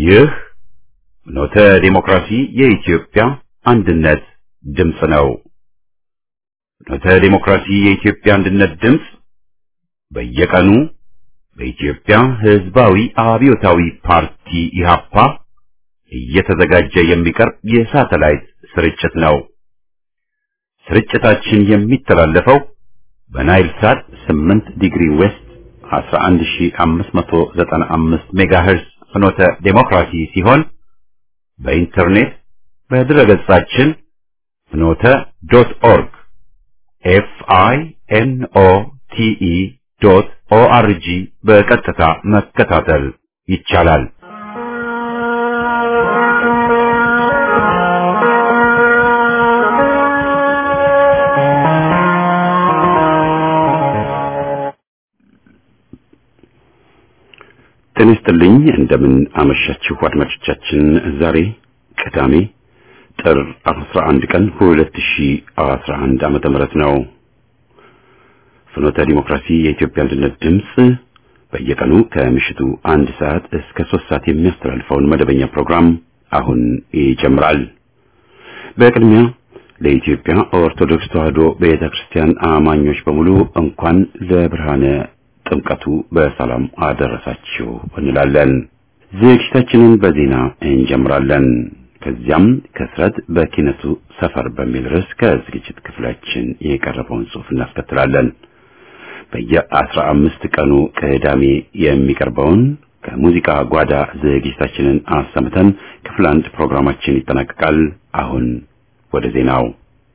ይህ ኖተ ዲሞክራሲ የኢትዮጵያ አንድነት ድምፅ ነው። ኖተ ዲሞክራሲ የኢትዮጵያ አንድነት ድምፅ በየቀኑ በኢትዮጵያ ሕዝባዊ አብዮታዊ ፓርቲ ኢህአፓ እየተዘጋጀ የሚቀርብ የሳተላይት ስርጭት ነው። ስርጭታችን የሚተላለፈው በናይል ሳት 8 ዲግሪ ዌስት 11595 ሜጋሄርስ ፍኖተ ዴሞክራሲ ሲሆን በኢንተርኔት በድረገጻችን ፍኖተ ዶት ኦርግ ኤፍ አይ ኤን ኦ ቲ ኢ ዶት ኦ አር ጂ በቀጥታ መከታተል ይቻላል። ጤና ይስጥልኝ። እንደምን አመሻችሁ አድማጮቻችን። ዛሬ ቅዳሜ ጥር 11 ቀን 2011 ዓመተ ምህረት ነው። ፍኖተ ዲሞክራሲ የኢትዮጵያ አንድነት ድምፅ በየቀኑ ከምሽቱ አንድ ሰዓት እስከ ሶስት ሰዓት የሚያስተላልፈውን መደበኛ ፕሮግራም አሁን ይጀምራል። በቅድሚያ ለኢትዮጵያ ኦርቶዶክስ ተዋሕዶ ቤተ ክርስቲያን አማኞች በሙሉ እንኳን ለብርሃነ ጥምቀቱ በሰላም አደረሳችሁ እንላለን። ዝግጅታችንን በዜና እንጀምራለን። ከዚያም ከስረት በኪነቱ ሰፈር በሚል ርዕስ ከዝግጅት ክፍላችን የቀረበውን ጽሑፍ እናስከትላለን። በየአስራ አምስት ቀኑ ቅዳሜ የሚቀርበውን ከሙዚቃ ጓዳ ዝግጅታችንን አሰምተን ክፍል አንድ ፕሮግራማችን ይጠናቀቃል። አሁን ወደ ዜናው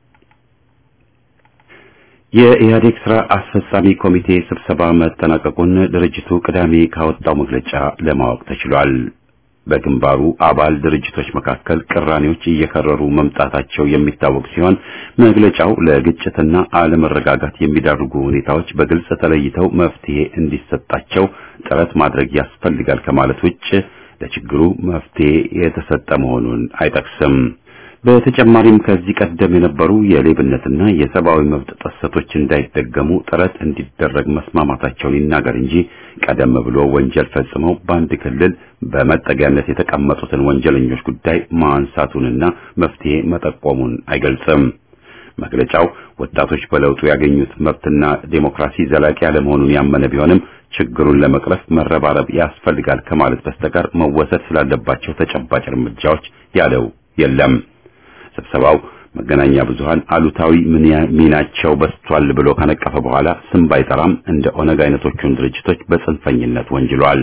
የኢህአዴግ ስራ አስፈጻሚ ኮሚቴ ስብሰባ መጠናቀቁን ድርጅቱ ቅዳሜ ካወጣው መግለጫ ለማወቅ ተችሏል። በግንባሩ አባል ድርጅቶች መካከል ቅራኔዎች እየከረሩ መምጣታቸው የሚታወቅ ሲሆን መግለጫው ለግጭትና አለመረጋጋት የሚዳርጉ ሁኔታዎች በግልጽ ተለይተው መፍትሄ እንዲሰጣቸው ጥረት ማድረግ ያስፈልጋል ከማለት ውጭ ለችግሩ መፍትሄ የተሰጠ መሆኑን አይጠቅስም። በተጨማሪም ከዚህ ቀደም የነበሩ የሌብነትና የሰብአዊ መብት ጥሰቶች እንዳይደገሙ ጥረት እንዲደረግ መስማማታቸውን ይናገር እንጂ ቀደም ብሎ ወንጀል ፈጽመው በአንድ ክልል በመጠጊያነት የተቀመጡትን ወንጀለኞች ጉዳይ ማንሳቱንና መፍትሄ መጠቆሙን አይገልጽም። መግለጫው ወጣቶች በለውጡ ያገኙት መብትና ዴሞክራሲ ዘላቂ ያለመሆኑን ያመነ ቢሆንም ችግሩን ለመቅረፍ መረባረብ ያስፈልጋል ከማለት በስተቀር መወሰድ ስላለባቸው ተጨባጭ እርምጃዎች ያለው የለም። ስብሰባው መገናኛ ብዙሃን አሉታዊ ሚናቸው በስቷል ብሎ ከነቀፈ በኋላ ስም ባይጠራም እንደ ኦነግ አይነቶቹን ድርጅቶች በጽንፈኝነት ወንጅሏል።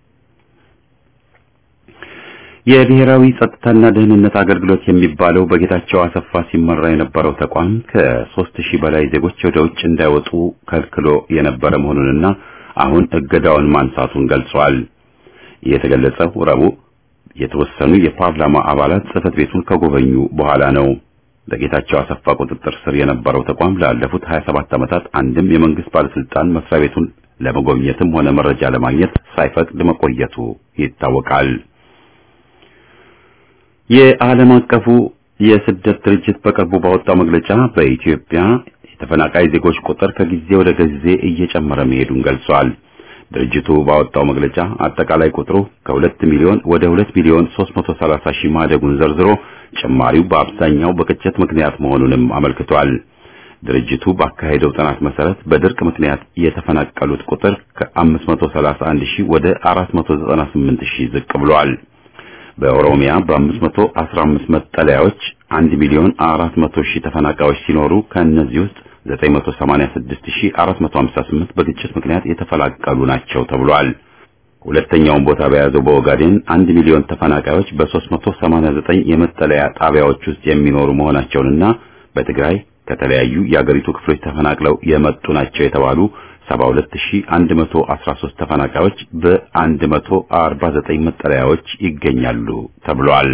የብሔራዊ ጸጥታና ደህንነት አገልግሎት የሚባለው በጌታቸው አሰፋ ሲመራ የነበረው ተቋም ከሦስት ሺህ በላይ ዜጎች ወደ ውጭ እንዳይወጡ ከልክሎ የነበረ መሆኑንና አሁን እገዳውን ማንሳቱን ገልጿል። የተገለጸው ረቡዕ የተወሰኑ የፓርላማ አባላት ጽህፈት ቤቱን ከጎበኙ በኋላ ነው። በጌታቸው አሰፋ ቁጥጥር ስር የነበረው ተቋም ላለፉት 27 ዓመታት አንድም የመንግስት ባለስልጣን መስሪያ ቤቱን ለመጎብኘትም ሆነ መረጃ ለማግኘት ሳይፈቅድ መቆየቱ ይታወቃል። የዓለም አቀፉ የስደት ድርጅት በቅርቡ ባወጣው መግለጫ በኢትዮጵያ የተፈናቃይ ዜጎች ቁጥር ከጊዜ ወደ ጊዜ እየጨመረ መሄዱን ገልጿል። ድርጅቱ ባወጣው መግለጫ አጠቃላይ ቁጥሩ ከሁለት ሚሊዮን ወደ ሁለት ሚሊዮን 330 ሺህ ማደጉን ዘርዝሮ ጭማሪው በአብዛኛው በግጭት ምክንያት መሆኑንም አመልክቷል። ድርጅቱ ባካሄደው ጥናት መሰረት በድርቅ ምክንያት የተፈናቀሉት ቁጥር ከ531 ሺህ ወደ 498 ሺህ ዝቅ ብሏል። በኦሮሚያ በ515 መጠለያዎች 1 ሚሊዮን 400 ሺህ ተፈናቃዮች ሲኖሩ ከእነዚህ ውስጥ 984458 በግጭት ምክንያት የተፈናቀሉ ናቸው ተብሏል። ሁለተኛውን ቦታ በያዘው በኦጋዴን 1 ሚሊዮን ተፈናቃዮች በ389 የመጠለያ ጣቢያዎች ውስጥ የሚኖሩ መሆናቸውንና በትግራይ ከተለያዩ የአገሪቱ ክፍሎች ተፈናቅለው የመጡ ናቸው የተባሉ 72113 ተፈናቃዮች በ149 መጠለያዎች ይገኛሉ ተብሏል።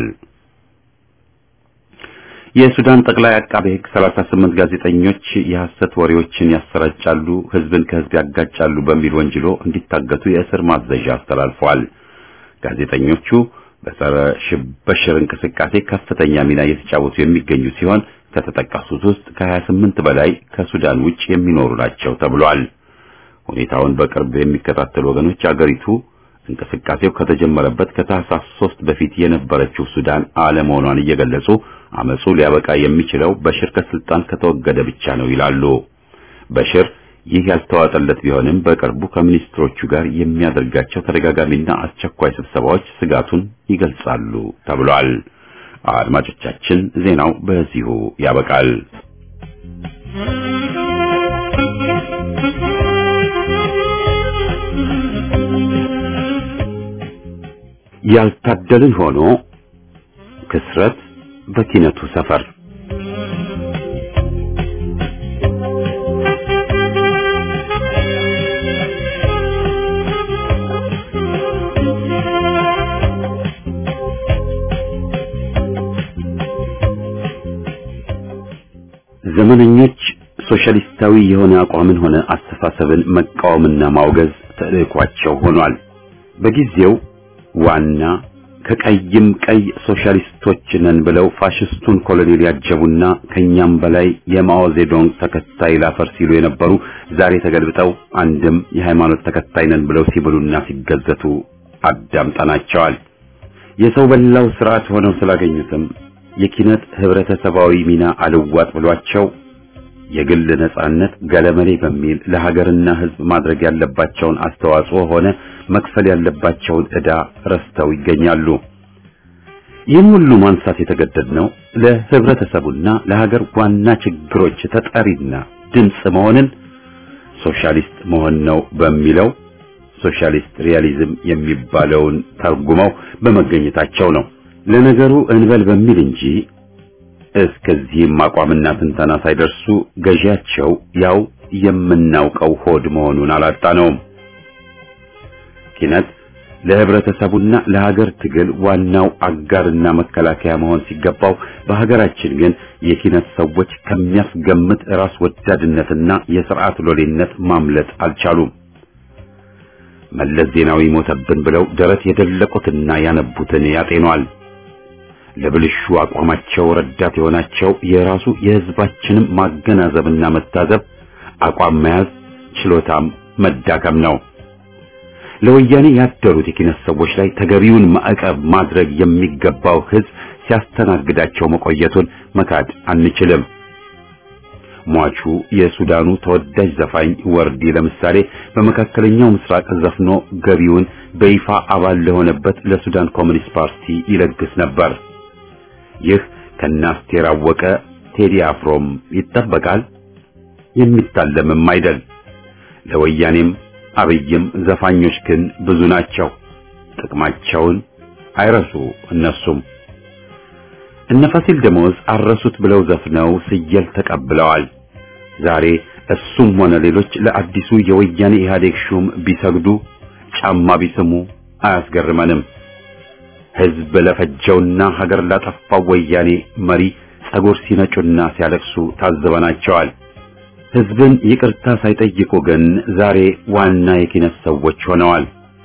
የሱዳን ጠቅላይ አቃቤ ሕግ 38 ጋዜጠኞች የሐሰት ወሬዎችን ያሰራጫሉ፣ ሕዝብን ከሕዝብ ያጋጫሉ በሚል ወንጅሎ እንዲታገቱ የእስር ማዘዣ አስተላልፈዋል። ጋዜጠኞቹ በጸረ ሽብር እንቅስቃሴ ከፍተኛ ሚና እየተጫወቱ የሚገኙ ሲሆን ከተጠቀሱት ውስጥ ከ28 በላይ ከሱዳን ውጭ የሚኖሩ ናቸው ተብሏል። ሁኔታውን በቅርብ የሚከታተሉ ወገኖች አገሪቱ እንቅስቃሴው ከተጀመረበት ከታህሳስ ሶስት በፊት የነበረችው ሱዳን አለመሆኗን እየገለጹ አመጹ ሊያበቃ የሚችለው በሽር ከስልጣን ከተወገደ ብቻ ነው ይላሉ። በሽር ይህ ያልተዋጠለት ቢሆንም በቅርቡ ከሚኒስትሮቹ ጋር የሚያደርጋቸው ተደጋጋሚና አስቸኳይ ስብሰባዎች ስጋቱን ይገልጻሉ ተብሏል። አድማጮቻችን፣ ዜናው በዚሁ ያበቃል። ያልታደልን ሆኖ ክስረት በኪነቱ ሰፈር ዘመነኞች ሶሻሊስታዊ የሆነ አቋምን ሆነ አስተሳሰብን መቃወምና ማውገዝ ተልዕኳቸው ሆኗል። በጊዜው ዋና ከቀይም ቀይ ሶሻሊስቶች ነን ብለው ፋሽስቱን ኮሎኔል ያጀቡና ከኛም በላይ የማኦ ዜዶንግ ተከታይ ላፈር ሲሉ የነበሩ ዛሬ ተገልብጠው አንድም የሃይማኖት ተከታይ ነን ብለው ሲብሉና ሲገዘቱ አዳምጠናቸዋል። የሰው በላው ስርዓት ሆነው ስላገኙትም የኪነት ህብረተሰባዊ ሚና አልዋጥ ብሏቸው የግል ነጻነት ገለመሌ በሚል ለሀገርና ህዝብ ማድረግ ያለባቸውን አስተዋጽኦ ሆነ መክፈል ያለባቸውን ዕዳ ረስተው ይገኛሉ። ይህን ሁሉ ማንሳት የተገደድነው ለህብረተሰቡና ለሀገር ዋና ችግሮች ተጠሪና ድምፅ መሆንን ሶሻሊስት መሆን ነው በሚለው ሶሻሊስት ሪያሊዝም የሚባለውን ተርጉመው በመገኘታቸው ነው። ለነገሩ እንበል በሚል እንጂ እስከዚህም አቋምና ትንተና ሳይደርሱ ገዢያቸው ያው የምናውቀው ሆድ መሆኑን አላጣነውም። ኪነት ለህብረተሰቡና ለሀገር ትግል ዋናው አጋርና መከላከያ መሆን ሲገባው በሀገራችን ግን የኪነት ሰዎች ከሚያስገምት ራስ ወዳድነትና የስርዓት ሎሌነት ማምለጥ አልቻሉም። መለስ ዜናዊ ሞተብን ብለው ደረት የደለቁትና ያነቡትን ያጤኗል። ለብልሹ አቋማቸው ረዳት የሆናቸው የራሱ የህዝባችንም ማገናዘብና መታዘብ አቋም መያዝ ችሎታም መዳከም ነው። ለወያኔ ያደሩት የኪነት ሰዎች ላይ ተገቢውን ማዕቀብ ማድረግ የሚገባው ህዝብ ሲያስተናግዳቸው መቆየቱን መካድ አንችልም። ሟቹ የሱዳኑ ተወዳጅ ዘፋኝ ወርዲ ለምሳሌ በመካከለኛው ምስራቅ ዘፍኖ ገቢውን በይፋ አባል ለሆነበት ለሱዳን ኮሚኒስት ፓርቲ ይለግስ ነበር። ይህ ከናስቴር አወቀ ቴዲ አፍሮም ይጠበቃል፣ የሚታለምም አይደል። ለወያኔም አብይም ዘፋኞች ግን ብዙ ናቸው። ጥቅማቸውን አይረሱ እነሱም እነ ፋሲል ደሞዝ አረሱት ብለው ዘፍነው ስየል ተቀብለዋል። ዛሬ እሱም ሆነ ሌሎች ለአዲሱ የወያኔ ኢህአዴግ ሹም ቢሰግዱ ጫማ ቢስሙ አያስገርመንም። ህዝብ ለፈጀውና ሀገር ላጠፋው ወያኔ መሪ ጸጉር ሲነጩና ሲያለቅሱ ታዝበናቸዋል። ህዝብን ይቅርታ ሳይጠይቁ ግን ዛሬ ዋና የኪነት ሰዎች ሆነዋል።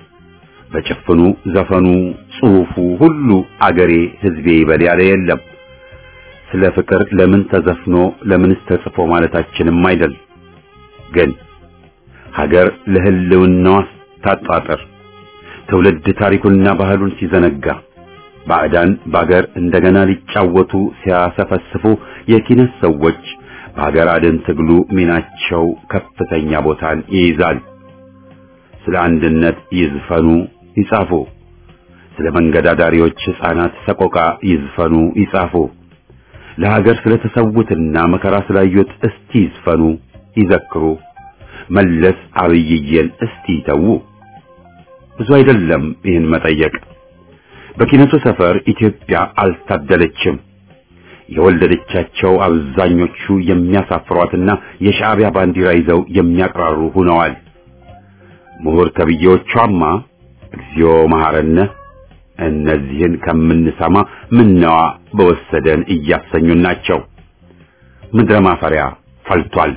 በጭፍኑ ዘፈኑ፣ ጽሑፉ ሁሉ አገሬ ህዝቤ ይበል ያለ የለም። ስለ ፍቅር ለምን ተዘፍኖ ለምንስ ተጽፎ ማለታችንም አይደል። ግን ሀገር ለህልውናዋ ታጣጥር ትውልድ ታሪኩንና ባህሉን ሲዘነጋ ባዕዳን በአገር እንደገና ሊጫወቱ ሲያሰፈስፉ የኪነት ሰዎች በሀገር አድን ትግሉ ሚናቸው ከፍተኛ ቦታን ይይዛል። ስለ አንድነት ይዝፈኑ ይጻፉ። ስለ መንገድ አዳሪዎች ሕፃናት ሰቆቃ ይዝፈኑ ይጻፉ። ለሀገር ስለተሰዉትና መከራ ስላዩት እስቲ ይዝፈኑ ይዘክሩ። መለስ አብይዬን እስቲ ይተዉ። ብዙ አይደለም ይህን መጠየቅ። በኪነቱ ሰፈር ኢትዮጵያ አልታደለችም። የወለደቻቸው አብዛኞቹ የሚያሳፍሯትና የሻዕቢያ ባንዲራ ይዘው የሚያቅራሩ ሆነዋል። ምሁር ተብዬዎቿማ እግዚኦ መሐረነ እነዚህን ከምንሰማ ምነዋ በወሰደን እያሰኙን ናቸው። ምድረ ማፈሪያ ፈልቷል።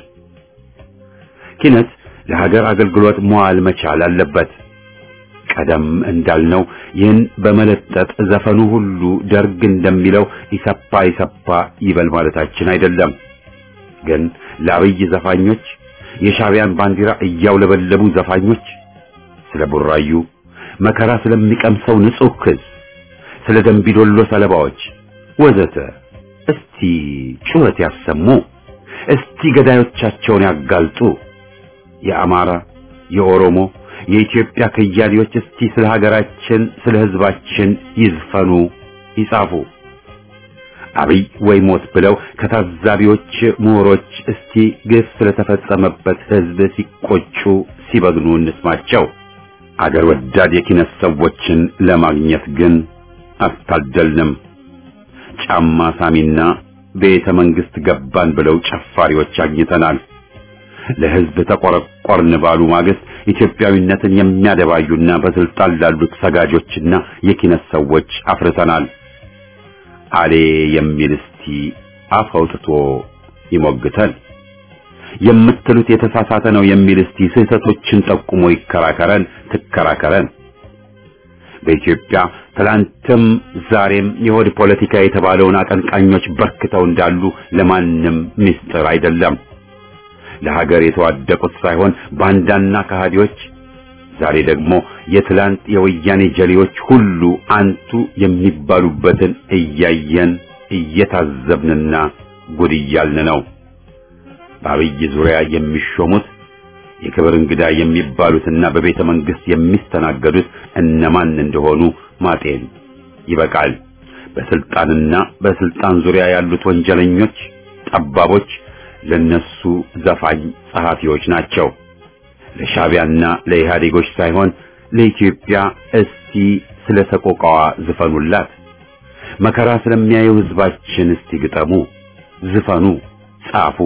ኪነት ለሀገር አገልግሎት መዋል መቻል አለበት። ቀደም እንዳልነው ይህን በመለጠጥ ዘፈኑ ሁሉ ደርግ እንደሚለው ኢሰፓ ኢሰፓ ይበል ማለታችን አይደለም። ግን ለአብይ ዘፋኞች የሻዕቢያን ባንዲራ እያውለበለቡ ዘፋኞች ስለ ቡራዩ፣ መከራ ስለሚቀምሰው ንጹህ ክስ፣ ስለ ደንቢዶሎ ሰለባዎች ወዘተ እስቲ ጩኸት ያሰሙ። እስቲ ገዳዮቻቸውን ያጋልጡ። የአማራ፣ የኦሮሞ፣ የኢትዮጵያ ከያኔዎች እስቲ ስለ ሀገራችን፣ ስለ ሕዝባችን ይዝፈኑ፣ ይጻፉ። አብይ ወይ ሞት ብለው ከታዛቢዎች ምሁሮች እስቲ ግፍ ስለተፈጸመበት ሕዝብ ሲቆጩ ሲበግኑ እንስማቸው። አገር ወዳድ የኪነት ሰዎችን ለማግኘት ግን አልታደልንም። ጫማ ሳሚና ቤተ መንግስት ገባን ብለው ጨፋሪዎች አግኝተናል። ለሕዝብ ተቆረቆርን ባሉ ማግስት ኢትዮጵያዊነትን የሚያደባዩና በስልጣን ላሉት ሰጋጆችና የኪነት ሰዎች አፍርተናል። አሌ የሚል እስቲ አፍ አውጥቶ ይሞግተን። የምትሉት የተሳሳተ ነው የሚል እስቲ ስህተቶችን ጠቁሞ ይከራከረን፣ ትከራከረን። በኢትዮጵያ ትላንትም ዛሬም የሆድ ፖለቲካ የተባለውን አቀንቃኞች በርክተው እንዳሉ ለማንም ምስጢር አይደለም። ለሀገር የተዋደቁት ሳይሆን ባንዳና ከሃዲዎች ዛሬ ደግሞ የትላንት የወያኔ ጀሌዎች ሁሉ አንቱ የሚባሉበትን እያየን እየታዘብንና ጉድ እያልን ነው። በአብይ ዙሪያ የሚሾሙት የክብር እንግዳ የሚባሉትና በቤተ መንግስት የሚስተናገዱት እነማን እንደሆኑ ማጤን ይበቃል። በስልጣንና በስልጣን ዙሪያ ያሉት ወንጀለኞች፣ ጠባቦች ለነሱ ዘፋኝ ጸሐፊዎች ናቸው። ለሻቢያና ለኢህአዴጎች ሳይሆን ለኢትዮጵያ እስቲ ስለ ሰቆቃዋ ዝፈኑላት። መከራ ስለሚያየው ህዝባችን እስቲ ግጠሙ፣ ዝፈኑ፣ ጻፉ።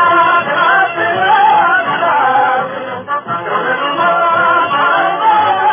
Thank you.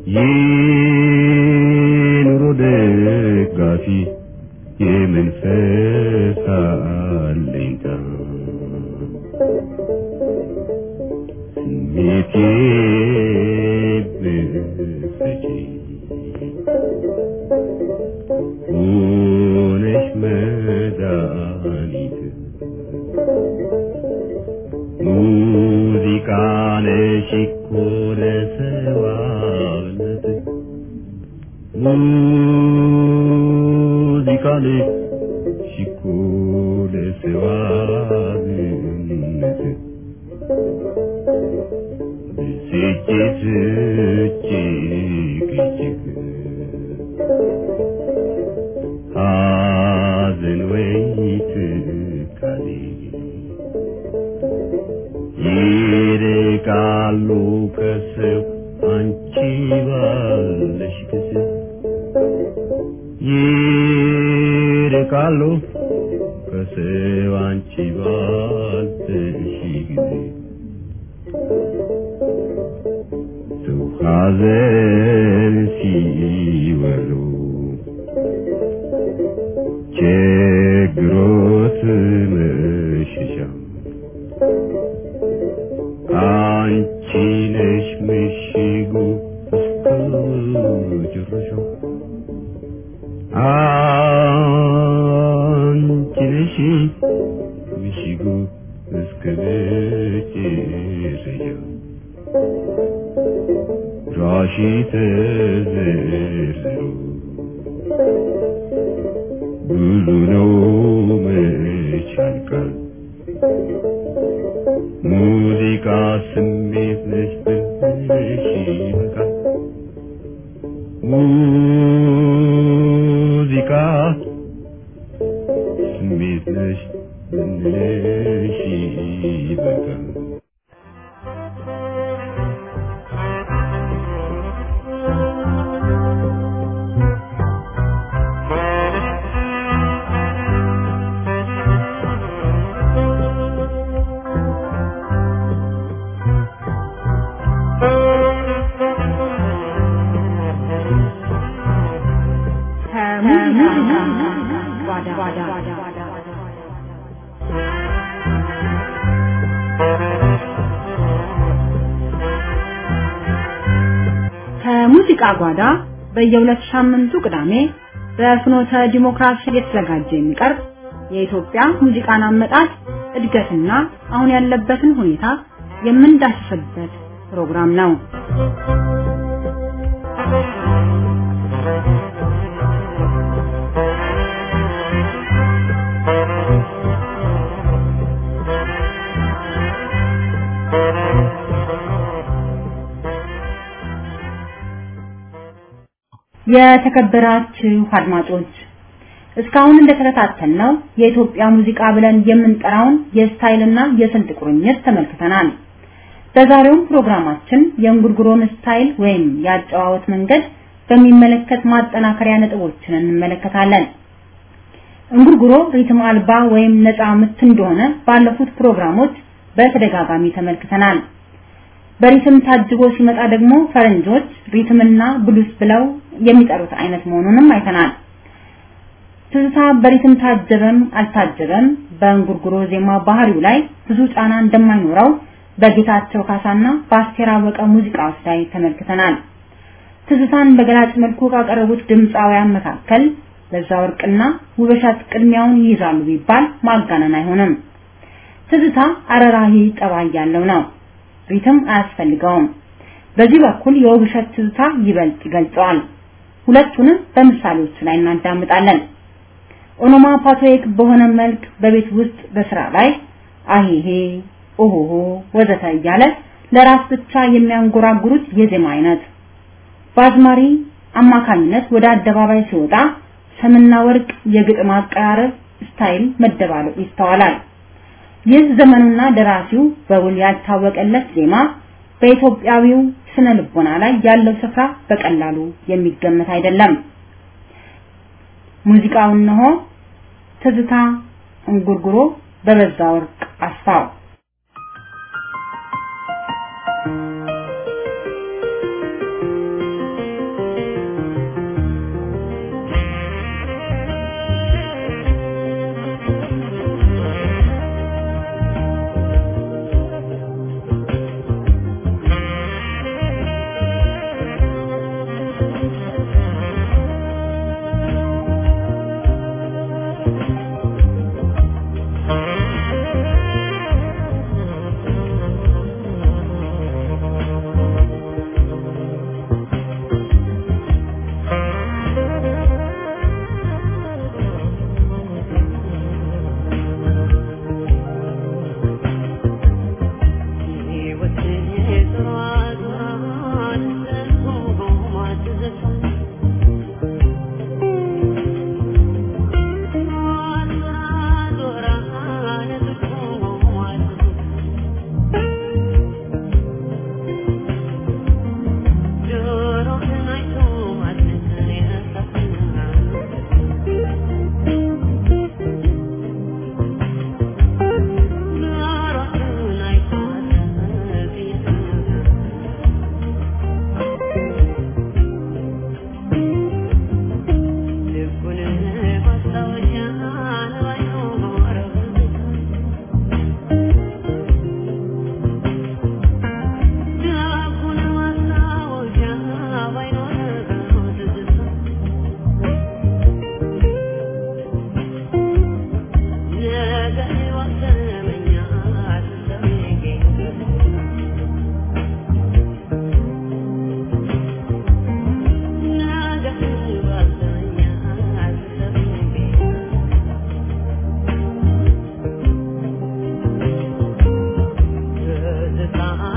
የኑሮ ደጋፊ የመንፈስ አለኝታ ስሜቴ ብትሰጪ ሆነሽ መድኃኒት ሙዚቃ ነሽ እኮ ለሰዋነት ሙዚቃ ነሽ እኮ ለሰዋነት ብስጭት እጅግ እጅግ ሐዘን ወይ ትካዜ ይርቃሉ ከሰው አንቺ ባለሽ ጊዜ ይርቃሉ ከሰው አንቺ ባለሽ ጊዜ ሰው ሐዘን ሲወሉ ችግሮት መሸሻ አንቺ ነሽ ምሽጉ እስከ ጭረሻው አንቺ ነሽ ምሽጉ እስከ መጨረሻው ራሺ ተዘርዝሮ ብዙ ነው መች ያልቃል ሙዚቃ ስሜት ነች ብልሽ ይበቃል ሙዚቃ ስሜት ነች ብልሽ ይበቃል ከሙዚቃ ጓዳ ከሙዚቃ ጓዳ በየሁለት ሳምንቱ ቅዳሜ በፍኖተ ዲሞክራሲ እየተዘጋጀ የሚቀርብ የኢትዮጵያ ሙዚቃን አመጣጥ እድገትና አሁን ያለበትን ሁኔታ የምንዳስስበት ፕሮግራም ነው። የተከበራችሁ አድማጮች እስካሁን እንደተከታተልነው የኢትዮጵያ ሙዚቃ ብለን የምንጠራውን የስታይልና የስልት ቁርኝት ተመልክተናል። በዛሬውም ፕሮግራማችን የእንጉርጉሮን ስታይል ወይም የአጨዋወት መንገድ በሚመለከት ማጠናከሪያ ነጥቦችን እንመለከታለን። እንጉርጉሮ ሪትም አልባ ወይም ነፃ ምት እንደሆነ ባለፉት ፕሮግራሞች በተደጋጋሚ ተመልክተናል። በሪትም ታጅቦ ሲመጣ ደግሞ ፈረንጆች ሪትምና ብሉስ ብለው የሚጠሩት አይነት መሆኑንም አይተናል። ትዝታ በሪትም ታጀበም አልታጀበም በእንጉርጉሮ ዜማ ባህሪው ላይ ብዙ ጫና እንደማይኖረው በጌታቸው ካሳና በአስቴር አወቀ ሙዚቃዎች ላይ ተመልክተናል። ትዝታን በገላጭ መልኩ ካቀረቡት ድምፃውያን መካከል በዛ ወርቅና ውበሻት ቅድሚያውን ይይዛሉ ቢባል ማጋነን አይሆንም። ትዝታ አረራሂ ጠባይ ያለው ነው። ሪትም አያስፈልገውም። በዚህ በኩል የውብሸት ትዝታ ይበልጥ ይገልጸዋል። ሁለቱንም በምሳሌዎች ላይ እናዳምጣለን። ኦኖማፓቶይክ በሆነ መልክ በቤት ውስጥ በስራ ላይ አሄሄ ኦሆሆ ወዘተ እያለ ለራስ ብቻ የሚያንጎራጉሩት የዜማ አይነት በአዝማሪ አማካኝነት ወደ አደባባይ ሲወጣ ሰምና ወርቅ የግጥም አቀራረብ ስታይል መደባለቅ ይስተዋላል። ይህ ዘመኑና ደራሲው በውል ያልታወቀለት ዜማ በኢትዮጵያዊው ስነ ልቦና ላይ ያለው ስፍራ በቀላሉ የሚገመት አይደለም። ሙዚቃው እነሆ ትዝታ እንጉርጉሮ በበዛ ወርቅ አስፋው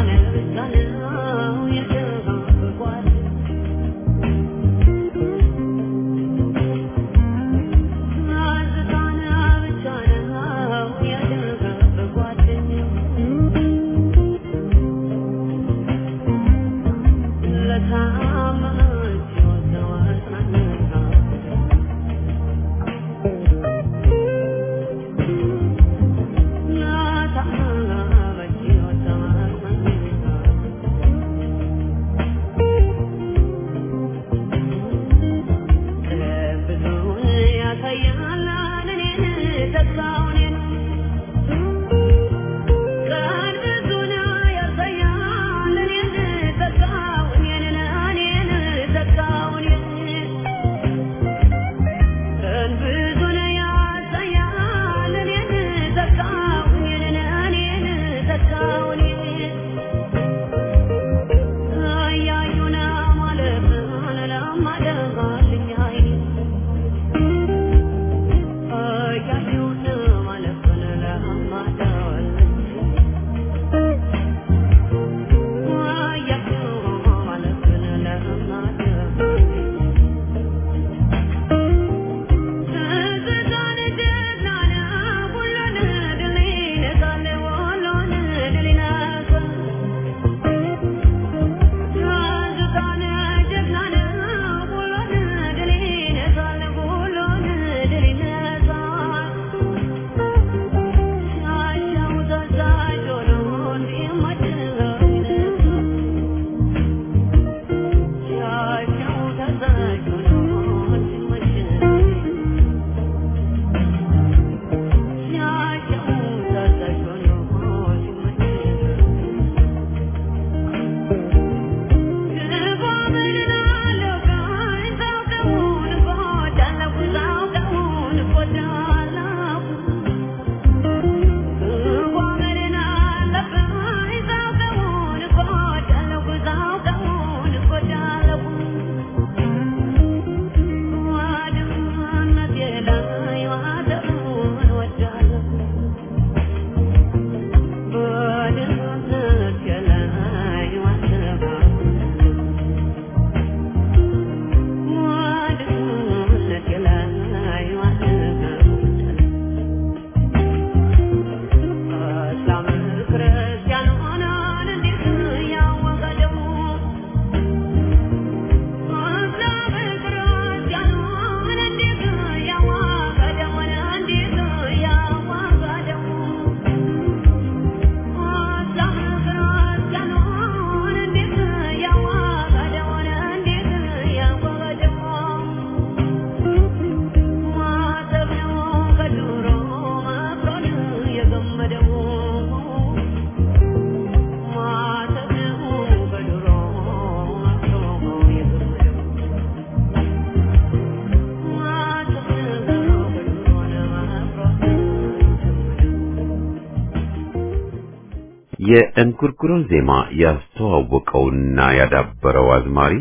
የእንጉርጉሮን ዜማ ያስተዋወቀውና ያዳበረው አዝማሪ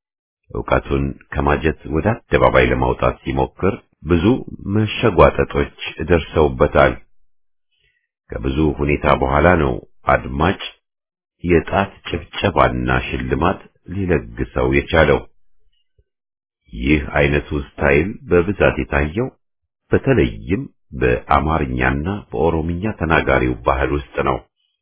ዕውቀቱን ከማጀት ወደ አደባባይ ለማውጣት ሲሞክር ብዙ መሸጓጠጦች ደርሰውበታል። ከብዙ ሁኔታ በኋላ ነው አድማጭ የጣት ጭብጨባና ሽልማት ሊለግሰው የቻለው። ይህ አይነቱ ስታይል በብዛት የታየው በተለይም በአማርኛና በኦሮምኛ ተናጋሪው ባህል ውስጥ ነው።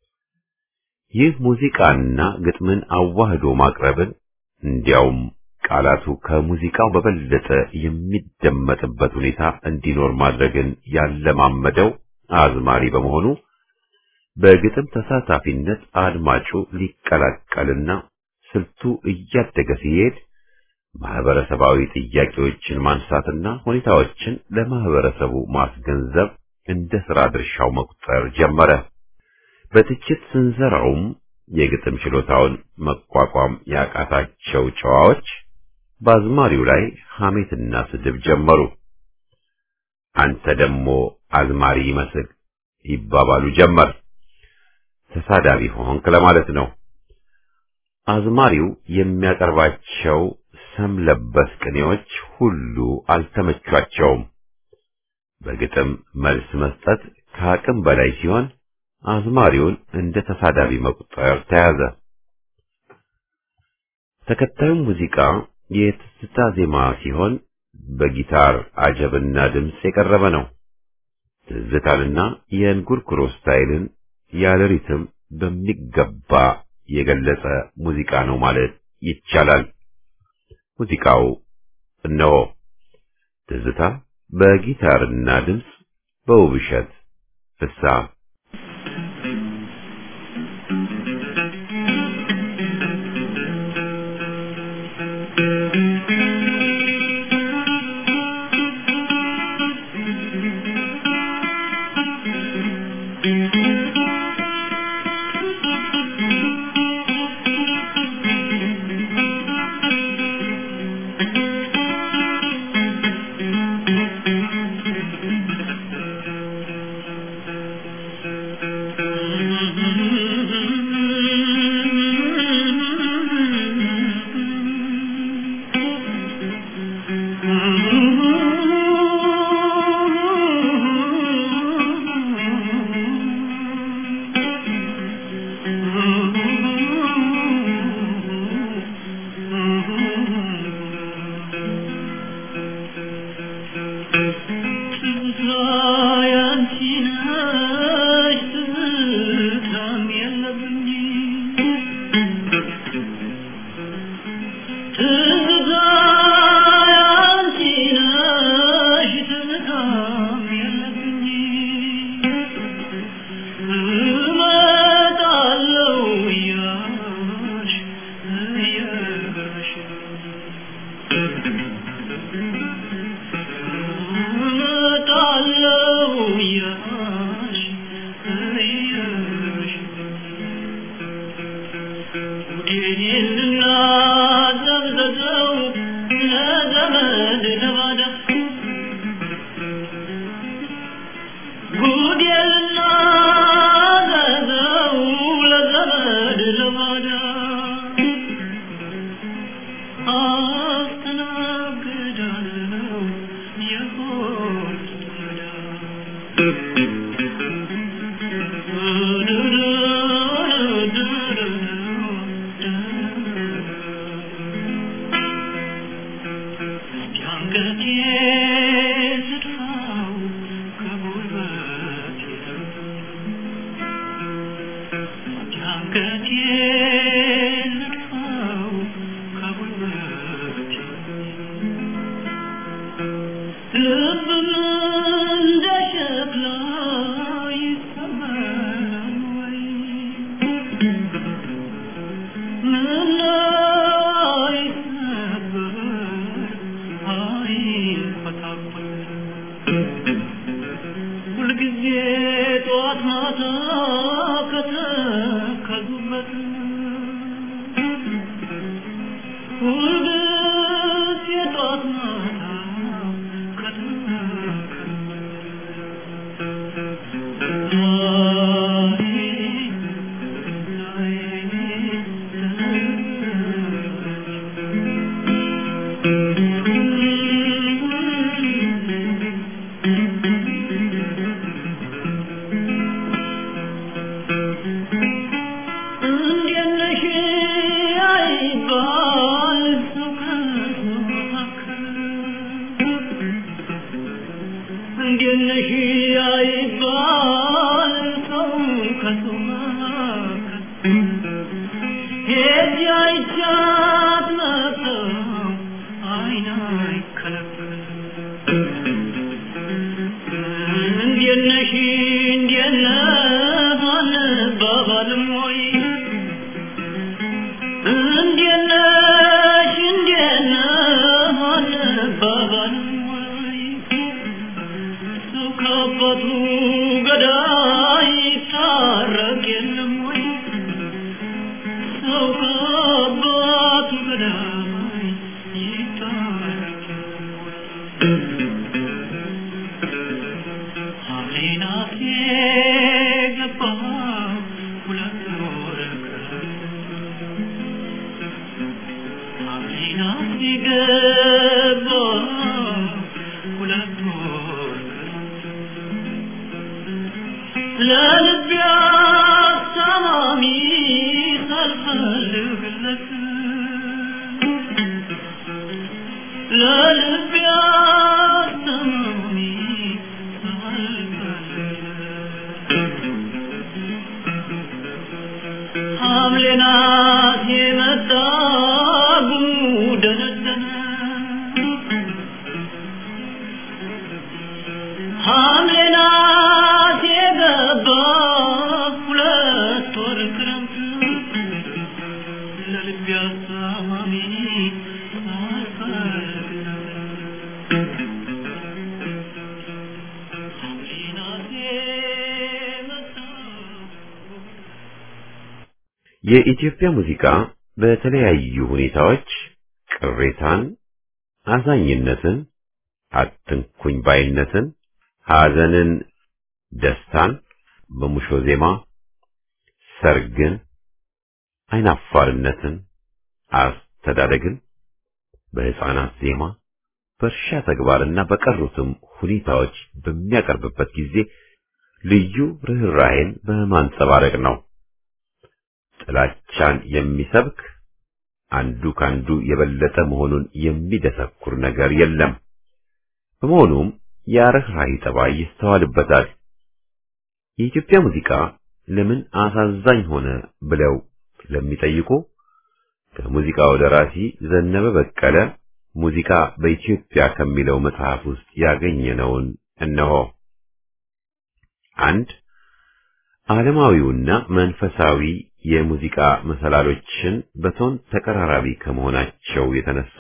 ይህ ሙዚቃና ግጥምን አዋህዶ ማቅረብን እንዲያውም ቃላቱ ከሙዚቃው በበለጠ የሚደመጥበት ሁኔታ እንዲኖር ማድረግን ያለማመደው አዝማሪ በመሆኑ በግጥም ተሳታፊነት አድማጩ ሊቀላቀልና ስልቱ እያደገ ሲሄድ ማህበረሰባዊ ጥያቄዎችን ማንሳትና ሁኔታዎችን ለማህበረሰቡ ማስገንዘብ እንደ ሥራ ድርሻው መቁጠር ጀመረ። በትችት ስንዘራውም የግጥም ችሎታውን መቋቋም ያቃታቸው ጨዋዎች በአዝማሪው ላይ ሐሜትና ስድብ ጀመሩ። አንተ ደግሞ አዝማሪ ይመስል ይባባሉ ጀመር። ተሳዳቢ ሆንክ ለማለት ነው። አዝማሪው የሚያቀርባቸው ሰም ለበስ ቅኔዎች ሁሉ አልተመቿቸውም። በግጥም መልስ መስጠት ከአቅም በላይ ሲሆን አዝማሪውን እንደ ተሳዳቢ መቁጠር ተያዘ። ተከታዩ ሙዚቃ የትዝታ ዜማ ሲሆን በጊታር አጀብና ድምፅ የቀረበ ነው። ትዝታንና የእንጉርጉሮ ስታይልን ያለ ሪትም በሚገባ የገለጸ ሙዚቃ ነው ማለት ይቻላል። ሙዚቃው እነሆ ትዝታ በጊታርና ድምፅ በውብሸት ፍስሐ ለልቢያ ማልቀስ ለልቤ አሰማሚ ሐምሌ ናት የመጣ ጉደለደለ ሐምሌ ናት የገባ ሁለት ወር ክረምት ለልቤ አሳማሚ አልፈቅድም ሐምሌ ናት የመጣ የኢትዮጵያ ሙዚቃ በተለያዩ ሁኔታዎች ቅሬታን፣ አዛኝነትን፣ አትንኩኝ ባይነትን፣ ሐዘንን፣ ደስታን በሙሾ ዜማ፣ ሰርግን፣ አይናፋርነትን፣ አስተዳደግን በሕፃናት ዜማ፣ በእርሻ ተግባርና በቀሩትም ሁኔታዎች በሚያቀርብበት ጊዜ ልዩ ርኅራኄን በማንጸባረቅ ነው። ጥላቻን የሚሰብክ አንዱ ካንዱ የበለጠ መሆኑን የሚደሰኩር ነገር የለም። በመሆኑም የርኅራኄ ጠባይ ይስተዋልበታል። የኢትዮጵያ ሙዚቃ ለምን አሳዛኝ ሆነ ብለው ለሚጠይቁ ከሙዚቃው ደራሲ ዘነበ በቀለ ሙዚቃ በኢትዮጵያ ከሚለው መጽሐፍ ውስጥ ያገኘነውን እነሆ። አንድ ዓለማዊውና መንፈሳዊ የሙዚቃ መሰላሎችን በቶን ተቀራራቢ ከመሆናቸው የተነሳ፣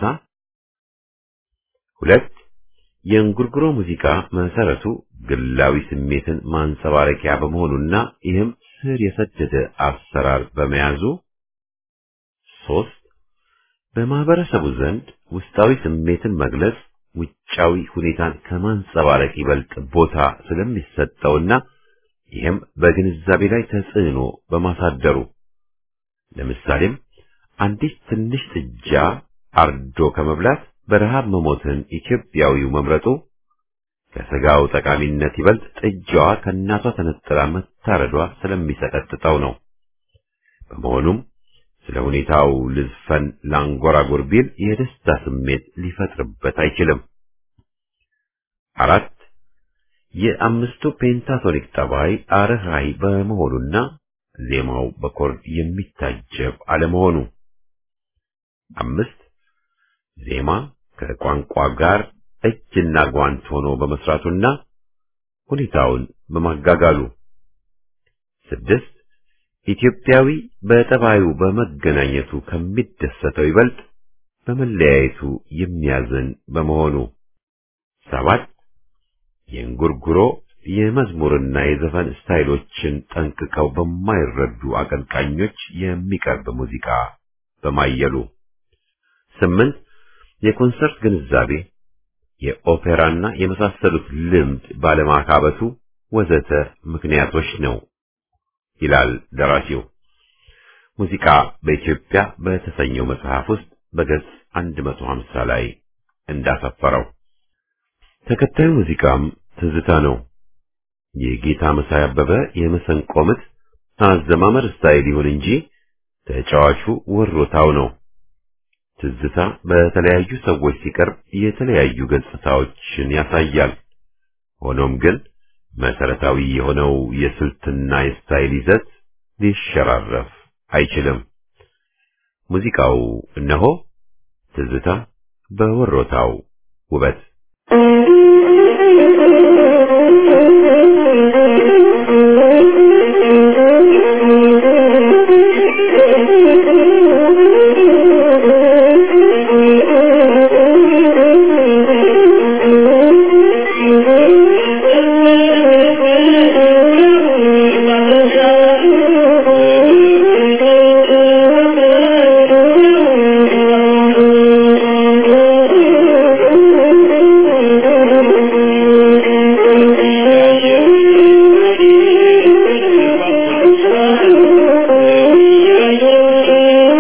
ሁለት የእንጉርጉሮ ሙዚቃ መሰረቱ ግላዊ ስሜትን ማንጸባረቂያ በመሆኑና ይህም ስር የሰደደ አሰራር በመያዙ፣ ሶስት በማህበረሰቡ ዘንድ ውስጣዊ ስሜትን መግለጽ ውጫዊ ሁኔታን ከማንጸባረቅ ይበልጥ ቦታ ስለሚሰጠውና ይህም በግንዛቤ ላይ ተጽዕኖ በማሳደሩ ለምሳሌም አንዲት ትንሽ ጥጃ አርዶ ከመብላት በረሃብ መሞትን ኢትዮጵያዊው መምረጡ ከስጋው ጠቃሚነት ይበልጥ ጥጃዋ ከእናቷ ተነጥላ መታረዷ ስለሚሰቀጥጠው ነው። በመሆኑም ስለ ሁኔታው ልዝፈን ላንጎራጎር ቢል የደስታ ስሜት ሊፈጥርበት አይችልም። አራት የአምስቱ ፔንታቶኒክ ጠባይ አርህራይ በመሆኑና ዜማው በኮርድ የሚታጀብ አለመሆኑ። አምስት ዜማ ከቋንቋ ጋር እጅና ጓንት ሆኖ በመስራቱና ሁኔታውን በማጋጋሉ። ስድስት ኢትዮጵያዊ በጠባዩ በመገናኘቱ ከሚደሰተው ይበልጥ በመለያየቱ የሚያዝን በመሆኑ። ሰባት የእንጉርጉሮ የመዝሙርና የዘፈን ስታይሎችን ጠንቅቀው በማይረዱ አቀንቃኞች የሚቀርብ ሙዚቃ በማየሉ። ስምንት የኮንሰርት ግንዛቤ፣ የኦፔራና የመሳሰሉት ልምድ ባለማካበቱ ወዘተ ምክንያቶች ነው ይላል ደራሲው። ሙዚቃ በኢትዮጵያ በተሰኘው መጽሐፍ ውስጥ በገጽ 150 ላይ እንዳሰፈረው። ተከታዩ ሙዚቃም ትዝታ ነው። የጌታ መሳይ አበበ የመሰንቆ ምት አዘማመር ስታይል ይሁን እንጂ ተጫዋቹ ወሮታው ነው። ትዝታ በተለያዩ ሰዎች ሲቀርብ የተለያዩ ገጽታዎችን ያሳያል። ሆኖም ግን መሰረታዊ የሆነው የስልትና የስታይል ይዘት ሊሸራረፍ አይችልም። ሙዚቃው እነሆ ትዝታ በወሮታው ውበት Thank you.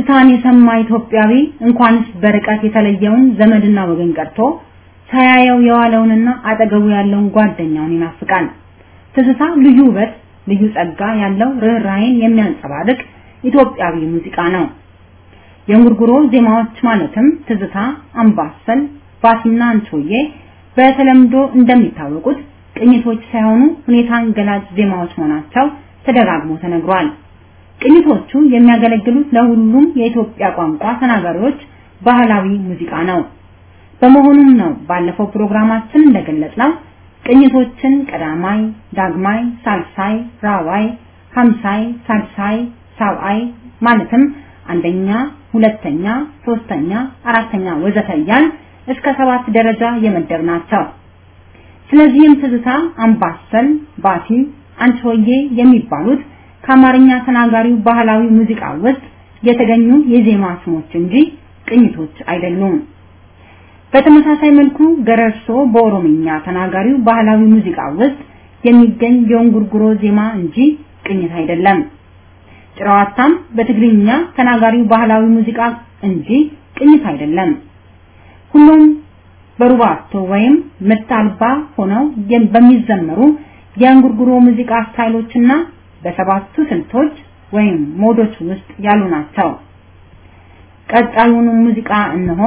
ትዝታን የሰማ ኢትዮጵያዊ እንኳንስ በርቀት የተለየውን ዘመድና ወገን ቀርቶ ሳያየው የዋለውንና አጠገቡ ያለውን ጓደኛውን ይናፍቃል። ትዝታ ልዩ ውበት፣ ልዩ ጸጋ ያለው ርኅራኄን የሚያንጸባርቅ ኢትዮጵያዊ ሙዚቃ ነው። የእንጉርጉሮ ዜማዎች ማለትም ትዝታ፣ አምባሰል፣ ባሲና አንቾዬ በተለምዶ እንደሚታወቁት ቅኝቶች ሳይሆኑ ሁኔታን ገላጭ ዜማዎች መሆናቸው ተደጋግሞ ተነግሯል። ቅኝቶቹ የሚያገለግሉት ለሁሉም የኢትዮጵያ ቋንቋ ተናጋሪዎች ባህላዊ ሙዚቃ ነው። በመሆኑም ነው ባለፈው ፕሮግራማችን እንደገለጽነው ቅኝቶችን ቀዳማይ፣ ዳግማይ፣ ሳልሳይ፣ ራዋይ፣ ሀምሳይ፣ ሳልሳይ፣ ሳብአይ ማለትም አንደኛ፣ ሁለተኛ፣ ሶስተኛ፣ አራተኛ ወዘተ እያልን እስከ ሰባት ደረጃ የመደብ ናቸው። ስለዚህም ትዝታ፣ አምባሰል፣ ባቲ፣ አንቺሆዬ የሚባሉት ከአማርኛ ተናጋሪው ባህላዊ ሙዚቃ ውስጥ የተገኙ የዜማ ስሞች እንጂ ቅኝቶች አይደሉም። በተመሳሳይ መልኩ ገረርሶ በኦሮምኛ ተናጋሪው ባህላዊ ሙዚቃ ውስጥ የሚገኝ የእንጉርጉሮ ዜማ እንጂ ቅኝት አይደለም። ጭራዋታም በትግርኛ ተናጋሪው ባህላዊ ሙዚቃ እንጂ ቅኝት አይደለም። ሁሉም በሩባቶ ወይም ምት አልባ ሆነው በሚዘመሩ የእንጉርጉሮ ሙዚቃ ስታይሎችና በሰባቱ ስልቶች ወይም ሞዶች ውስጥ ያሉ ናቸው። ቀጣዩን ሙዚቃ እነሆ።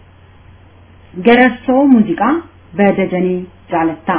ገረርሶ ሙዚቃ በደጀኔ ጃለታ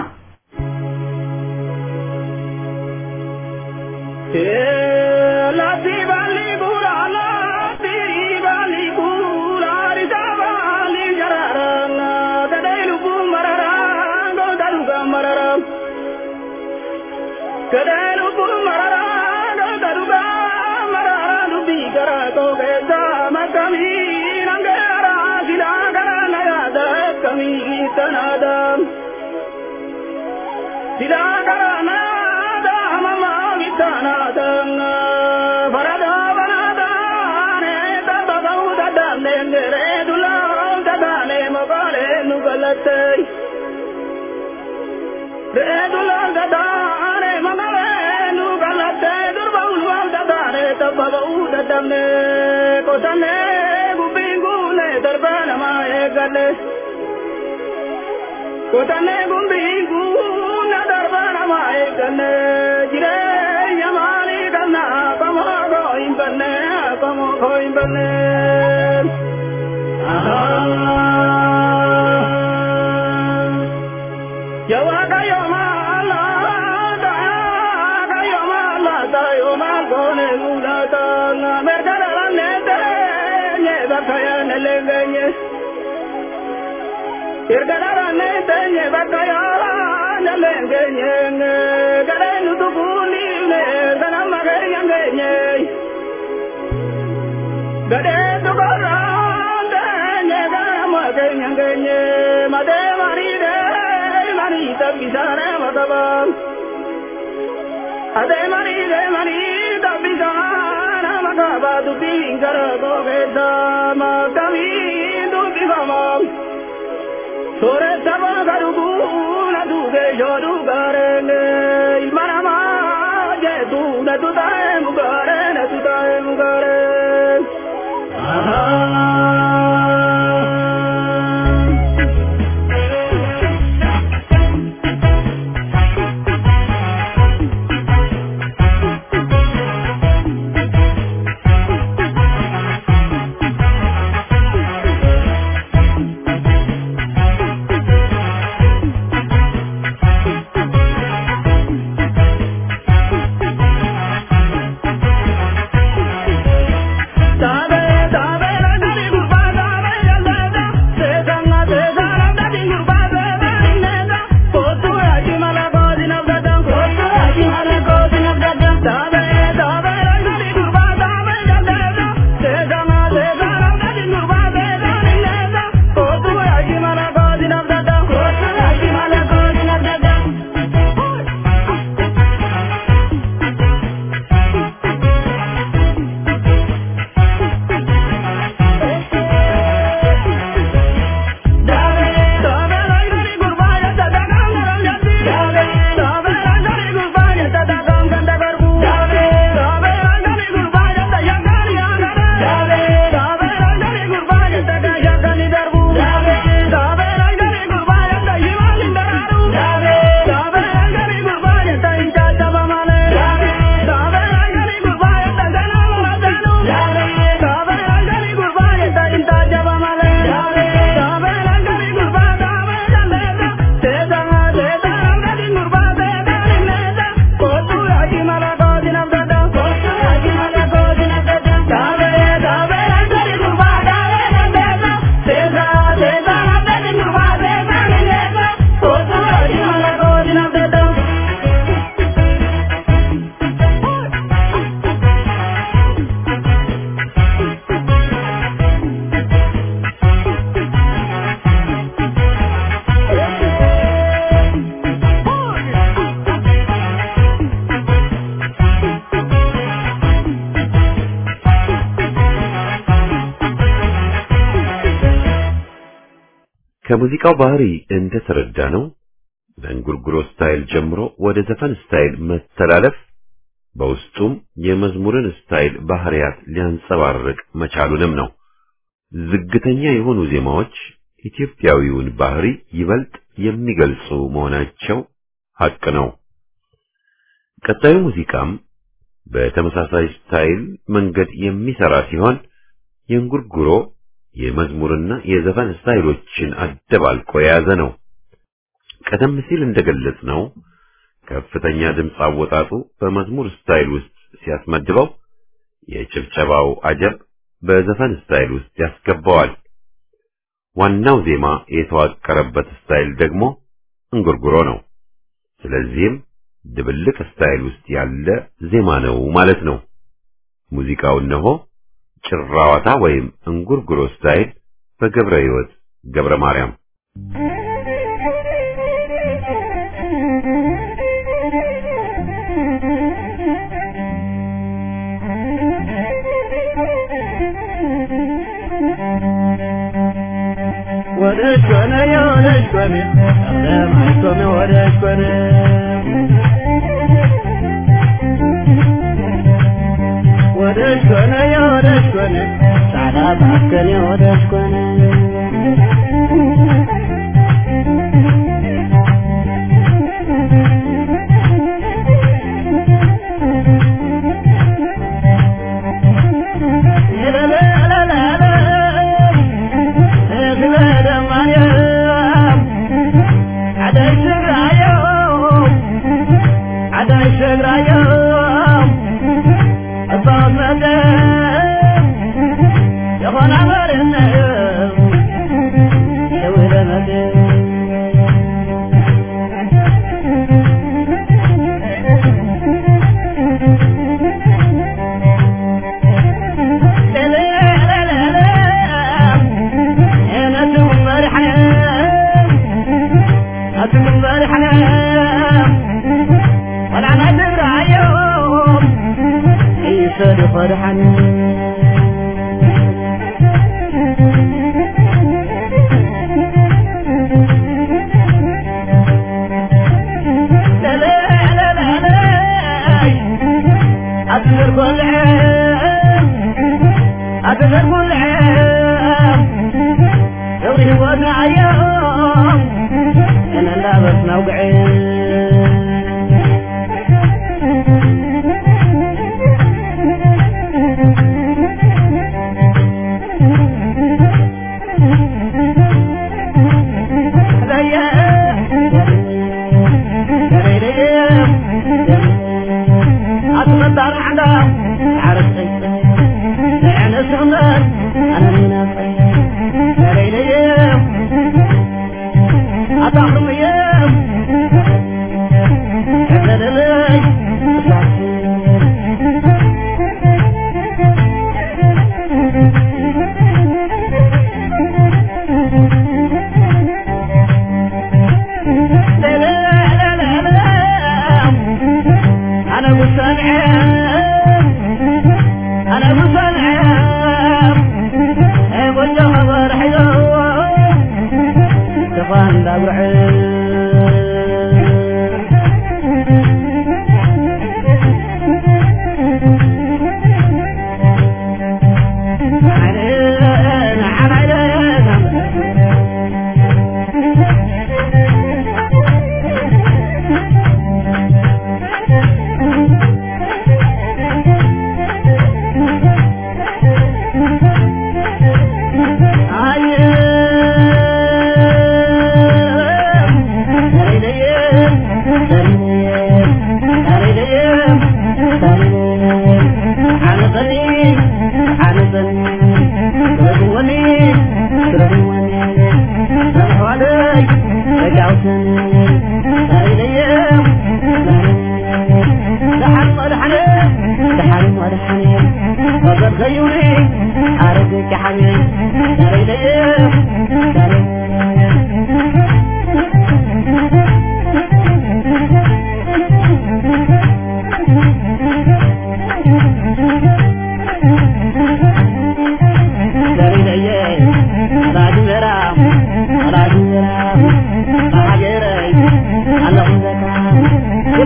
Kadelu bul marara, kadelu ba marara, dubi kara to kesa makami nangara sila kara nayada kami tanada. Sila kara nada mama vitanada farada banada ne taba gauda dane ngere dula dadane mabale nugalate. Redula dadane mabale nugalate durba ulwa dadane taba gauda dane kotane gubingule darbana mae gale. Kotane gumbingule darbana mae gale jire yamali galna kamo goim bane kamo goim bane. Ah. Yawaga yomala da yaga yomala da yomago ne ulata na mergara ne de ne bakaya ne lengenye Irgara ne de ne bakaya ne lengenye ne gare nu tu kuni ne gana magare yangenye Gade tu gara de ne gana magare yangenye made mari de mari tabisara madaba Ade mari de mari tabisara madaba tu bingara go geda ma kami tu bigama Sore taba garugu na tu ge jodu gare ne ilmana ma je tu na tu tae mugare na tu tae mugare Ah Tabe tabe la gari ከሙዚቃው ባህሪ እንደተረዳ ነው በእንጉርጉሮ ስታይል ጀምሮ ወደ ዘፈን ስታይል መተላለፍ በውስጡም የመዝሙርን ስታይል ባህሪያት ሊያንጸባርቅ መቻሉንም ነው። ዝግተኛ የሆኑ ዜማዎች ኢትዮጵያዊውን ባህሪ ይበልጥ የሚገልጹ መሆናቸው ሐቅ ነው። ቀጣዩ ሙዚቃም በተመሳሳይ ስታይል መንገድ የሚሰራ ሲሆን የእንጉርጉሮ የመዝሙርና የዘፈን ስታይሎችን አደባልቆ የያዘ ነው። ቀደም ሲል እንደገለጽ ነው ከፍተኛ ድምፅ አወጣጡ በመዝሙር ስታይል ውስጥ ሲያስመድበው የጭብጨባው አጀብ በዘፈን ስታይል ውስጥ ያስገባዋል። ዋናው ዜማ የተዋቀረበት ስታይል ደግሞ እንጉርጉሮ ነው። ስለዚህም ድብልቅ ስታይል ውስጥ ያለ ዜማ ነው ማለት ነው። ሙዚቃው እነሆ ጭራዋታ ወይም እንጉርጉሮ ስታይል በገብረ ሕይወት ገብረ ማርያም ወደሽ ኮነ የወደሽ ኮነ ለማሽ ኮነ ወደሽ ኮነ ወደሽ ኮነ የወደሽ ኮነ ጻዳ ባከነ የወደሽ ኮነ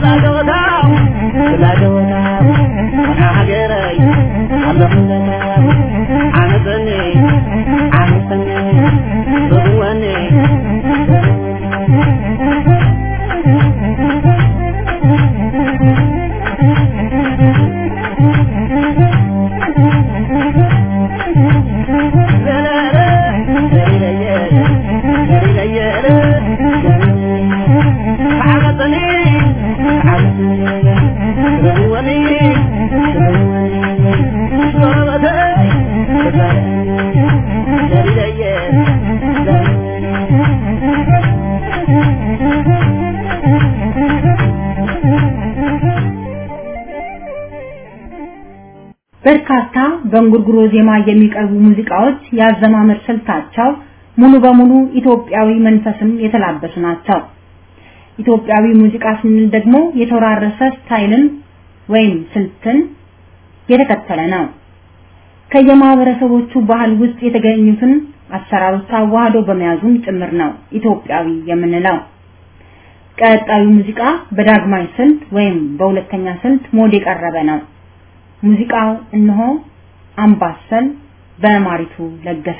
በርካታ በእንጉርጉሮ ዜማ የሚቀርቡ ሙዚቃዎች ያዘማመር ስልታቸው ሙሉ በሙሉ ኢትዮጵያዊ መንፈስም የተላበሱ ናቸው። ኢትዮጵያዊ ሙዚቃ ስንል ደግሞ የተወራረሰ ስታይልን ወይም ስልትን የተከተለ ነው። ከየማህበረሰቦቹ ባህል ውስጥ የተገኙትን አሰራሮች አዋህዶ በመያዙም ጭምር ነው ኢትዮጵያዊ የምንለው። ቀጣዩ ሙዚቃ በዳግማይ ስልት ወይም በሁለተኛ ስልት ሞድ የቀረበ ነው። ሙዚቃው እነሆ አምባሰል በማሪቱ ለገሰ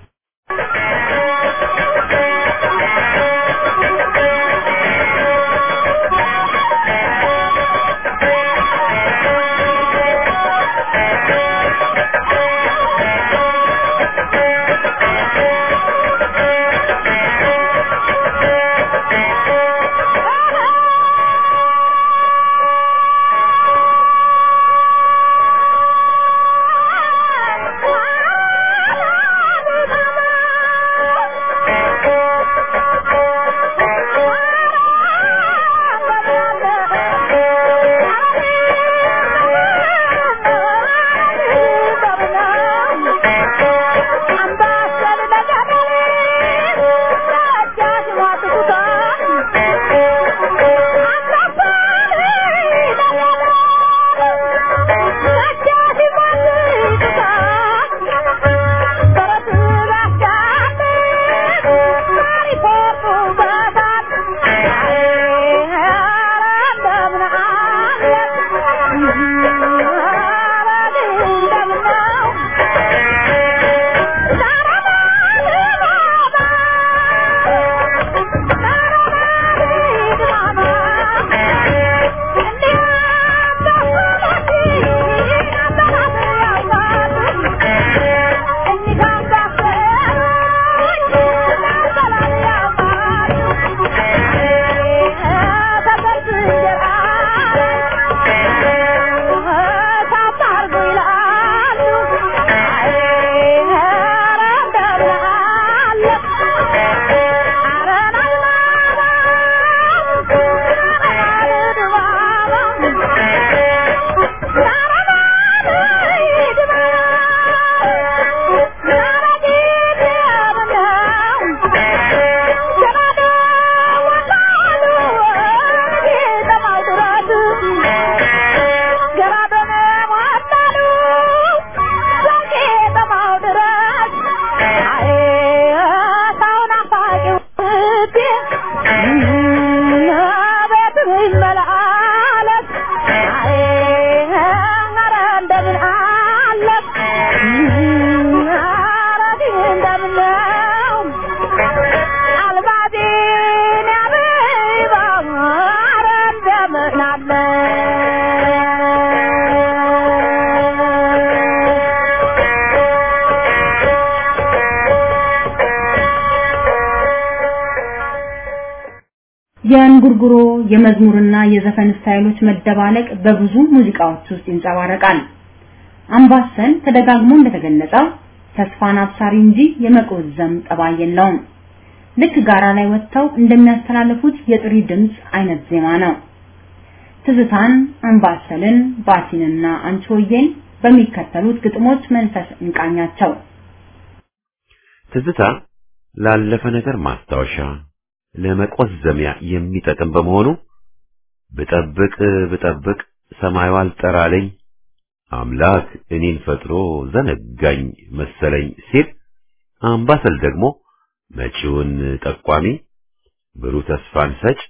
የእንጉርጉሮ የመዝሙርና የዘፈን ስታይሎች መደባለቅ በብዙ ሙዚቃዎች ውስጥ ይንጸባረቃል። አምባሰል ተደጋግሞ እንደተገለጸው ተስፋን አብሳሪ እንጂ የመቆዘም ጠባይ የለውም። ልክ ጋራ ላይ ወጥተው እንደሚያስተላልፉት የጥሪ ድምፅ አይነት ዜማ ነው። ትዝታን፣ አምባሰልን፣ ባቲንና አንቺሆዬን በሚከተሉት ግጥሞች መንፈስ እንቃኛቸው። ትዝታ ላለፈ ነገር ማስታወሻ ለመቆዘሚያ የሚጠቅም በመሆኑ ብጠብቅ ብጠብቅ ሰማዩ አልጠራለኝ አምላክ እኔን ፈጥሮ ዘነጋኝ መሰለኝ ሲል አምባሰል ደግሞ መጪውን ጠቋሚ ብሩህ ተስፋን ሰጭ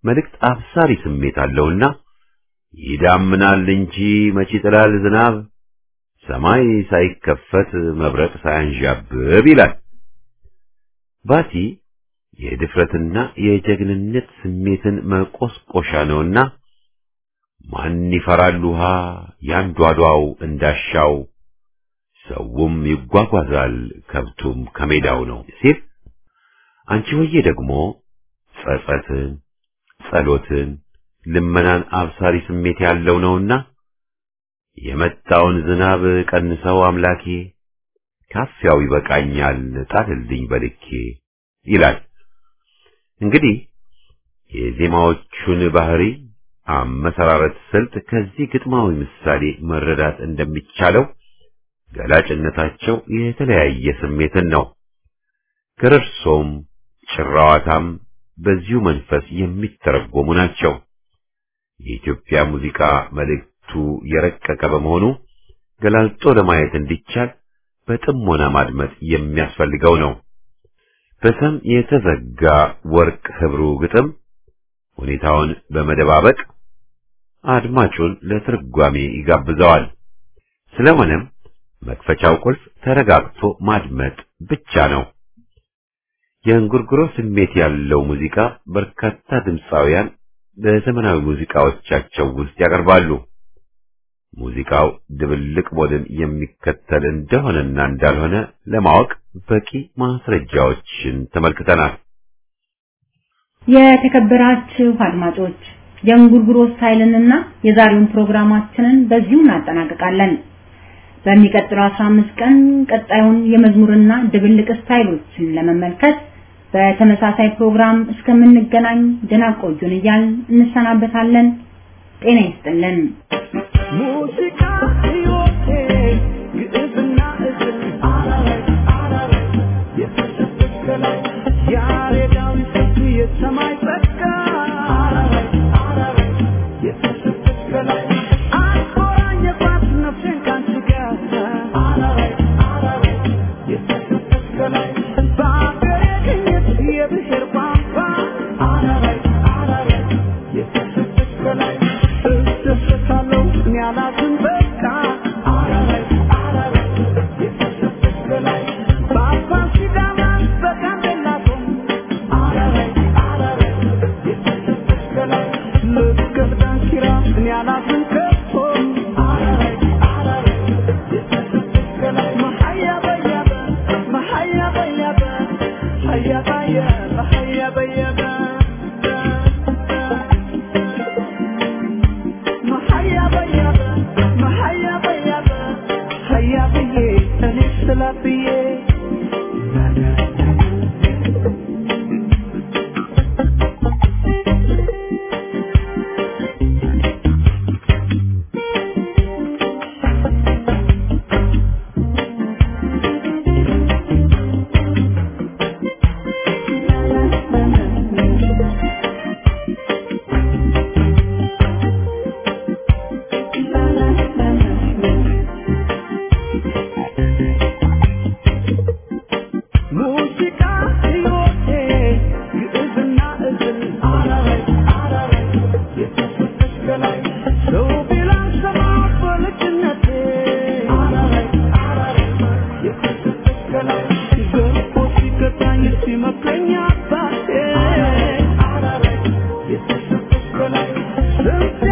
መልእክት አብሳሪ ስሜት አለውና ይዳምናል እንጂ መች ይጥላል ዝናብ ሰማይ ሳይከፈት መብረቅ ሳያንዣብብ ይላል። ባቲ የድፍረትና የጀግንነት ስሜትን መቆስቆሻ ነውና ማን ይፈራል ውሃ ያንዷዷው እንዳሻው ሰውም ይጓጓዛል ከብቱም ከሜዳው ነው ሲል አንቺ ሆዬ ደግሞ ጸጸትን፣ ጸሎትን፣ ልመናን አብሳሪ ስሜት ያለው ነውና የመጣውን ዝናብ ቀንሰው አምላኬ ካፊያው ይበቃኛል ጣልልኝ በልኬ ይላል። እንግዲህ የዜማዎቹን ባህሪ አመሰራረት ስልት ከዚህ ግጥማዊ ምሳሌ መረዳት እንደሚቻለው ገላጭነታቸው የተለያየ ስሜትን ነው። ገረርሶም ጭራዋታም በዚሁ መንፈስ የሚተረጎሙ ናቸው። የኢትዮጵያ ሙዚቃ መልእክቱ የረቀቀ በመሆኑ ገላልጦ ለማየት እንዲቻል በጥሞና ማድመጥ የሚያስፈልገው ነው። በሰም የተዘጋ ወርቅ ህብሩ ግጥም ሁኔታውን በመደባበቅ አድማጩን ለትርጓሜ ይጋብዘዋል። ስለሆነም መክፈቻው ቁልፍ ተረጋግቶ ማድመጥ ብቻ ነው። የእንጉርጉሮ ስሜት ያለው ሙዚቃ በርካታ ድምፃውያን በዘመናዊ ሙዚቃዎቻቸው ውስጥ ያቀርባሉ። ሙዚቃው ድብልቅ ሞድን የሚከተል እንደሆነና እንዳልሆነ ለማወቅ በቂ ማስረጃዎችን ተመልክተናል። የተከበራችሁ አድማጮች የእንጉርጉሮ ስታይልንና የዛሬውን ፕሮግራማችንን በዚሁ እናጠናቅቃለን። በሚቀጥለው 15 ቀን ቀጣዩን የመዝሙርና ድብልቅ ስታይሎችን ለመመልከት በተመሳሳይ ፕሮግራም እስከምንገናኝ ደህና ቆዩን እያልን እንሰናበታለን። ጤና ይስጥልን። ሙዚቃ ሕይወቴ ግዕዝና እዝል አራራይ አራራይ የተሸፈከላይ ያሬዳዊ ስልት የሰማይ ጸጋ አራራይ አራራይ የተሸፈከላይ አቆራኘባት ነፍሴን ካንቺ ጋር አራራይ አራራይ የተሸፈከላይ በአገሬ ግኝት የብሔር ቋንቋ አራራይ አራራይ የተሸፈከላይ እደሰታለሁ እኔ አላዝን በቃ አራራይ አራራይ የተሸፈከላይ በአባ ሲዳማ በጋምቤላ ቶም አራራይ አራራይ የተሸፈከላይ ልገብ ዳንኪራ እኔ አላዝን ከቶ አራራይ አራራይ የተሸፈከላይ መሀያ በያበ መሀያ በያበ ሀያ ባየ መሀያ በያበ መሀያ በያበ መሀያ በያበ ሀያ ብዬ እኔ ስላ ብዬ ሙዚቃ ሕይወቴ ግዕዝና እዝል አራራይ አራራይ የተሰጠች ከላይ ሰው ቢላን ሰማ በልጅነቴ አራራይ አራራይ የተሰጠች ከላይ ገርፎ ሲገታኝ ሲመክረኝ አባቴ አራራይ የተሰጠች ከላይ ስንት